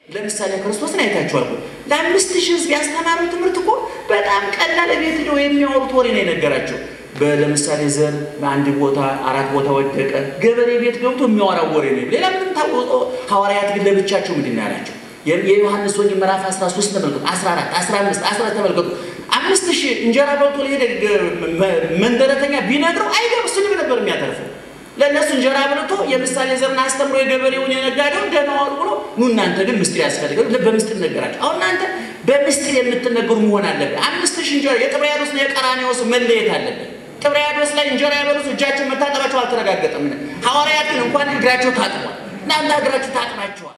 ለምሳሌ ክርስቶስን አይታችኋል። ለአምስት ሺህ ህዝብ ያስተማረው ትምህርት እኮ በጣም ቀላል ቤት ነው የሚያወሩት ወሬ ነው የነገራቸው። ለምሳሌ ዘር አንድ ቦታ አራት ቦታ ወደቀ፣ ገበሬ ቤት ገብቶ የሚያወራው ወሬ ነው። ሌላ ምንም ታወቀ። ሐዋርያት ግን ለብቻቸው ምንድን ነው ያላቸው? የዮሐንስ ወንጌል ምዕራፍ 13 ተመልከቱ፣ 14፣ 15፣ 14 ተመልከቱ። አምስት ሺህ እንጀራ በልቶ ለሄደ መንደረተኛ ቢነግረው አይገርም፣ ስድብ ነበር የሚያተርፈው። ለእነሱ እንጀራ በልቶ የምሳሌ ዘርን አስተምሮ የገበሬውን የነጋዴውን ደህና ዋሉ ብሎ ኑ እናንተ ግን ምስጢር ያስፈልጋል፣ በምስጢር ነገራቸው። አሁን እናንተ በምስጢር የምትነገሩ መሆን አለብን። አምስት ሺህ እንጀራ የጥብርያዶስና የቀራንዮስ መለየት አለብን። ጥብርያዶስ ላይ እንጀራ ያበሉት እጃቸው መታጠባቸው አልተረጋገጠም። ሐዋርያት ግን እንኳን እግራቸው ታጥቧል። እናንተ እግራችሁ ታጥባቸዋል።